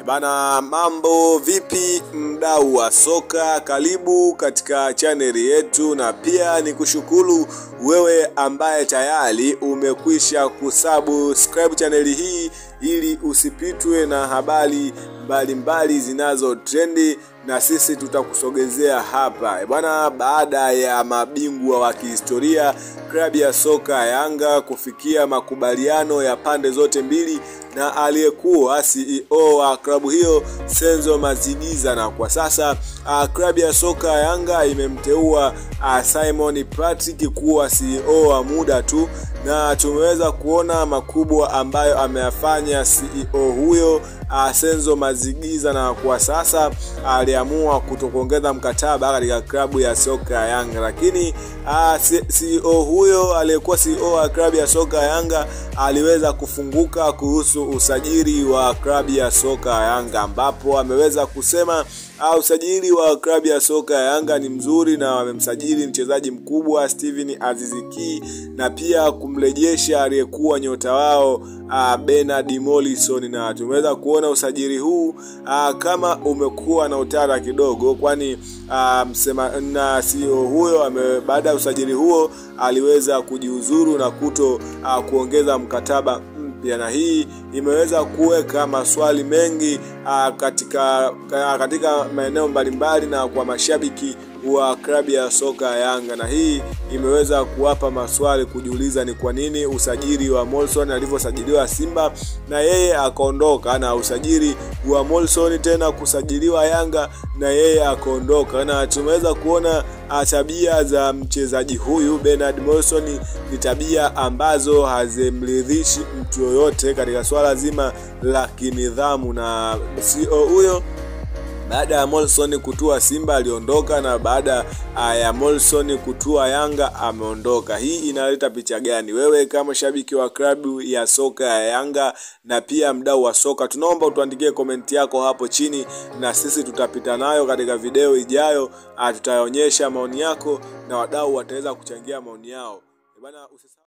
Bana, mambo vipi, mdau wa soka? Karibu katika chaneli yetu, na pia ni kushukuru wewe ambaye tayari umekwisha kusubscribe chaneli hii ili usipitwe na habari mbalimbali zinazo trendi na sisi tutakusogezea hapa bwana. Baada ya mabingwa wa kihistoria klabu ya soka Yanga kufikia makubaliano ya pande zote mbili na aliyekuwa CEO wa klabu hiyo Senzo Mazigiza, na kwa sasa klabu ya soka Yanga imemteua Simon Patrick kuwa CEO wa muda tu, na tumeweza kuona makubwa ambayo ameyafanya CEO huyo Senzo Mazigiza, na kwa sasa aliamua kutokuongeza mkataba katika klabu ya soka ya Yanga, lakini CEO huyo aliyekuwa CEO wa klabu ya soka ya Yanga aliweza kufunguka kuhusu usajili wa klabu ya soka ya Yanga, ambapo ameweza kusema usajili wa klabu ya soka ya Yanga ni mzuri na wamemsajili mchezaji mkubwa Steven Aziziki na pia kumrejesha aliyekuwa nyota wao uh, Bernard Morrison, na tumeweza kuona usajili huu uh, kama umekuwa na utata kidogo, kwani uh, msema na CEO huyo baada ya usajili huo aliweza kujiuzuru na kuto uh, kuongeza mkataba mpya, na hii imeweza kuweka maswali mengi uh, katika uh, katika maeneo mbalimbali na kwa mashabiki wa klabu ya soka ya Yanga, na hii imeweza kuwapa maswali kujiuliza ni kwa nini usajili wa Morrison alivyosajiliwa Simba na yeye akaondoka, na usajili wa Morrison tena kusajiliwa Yanga na yeye akaondoka, na tumeweza kuona tabia za mchezaji huyu Bernard Morrison ni tabia ambazo hazimridhishi mtu yoyote katika swala zima la kinidhamu, na CEO huyo baada ya Morrison kutua Simba aliondoka, na baada ya Morrison kutua Yanga ameondoka. Hii inaleta picha gani? Wewe kama shabiki wa klabu ya soka ya Yanga na pia mdau wa soka, tunaomba utuandikie komenti yako hapo chini, na sisi tutapita nayo katika video ijayo. Tutaonyesha maoni yako na wadau wataweza kuchangia maoni yao bana.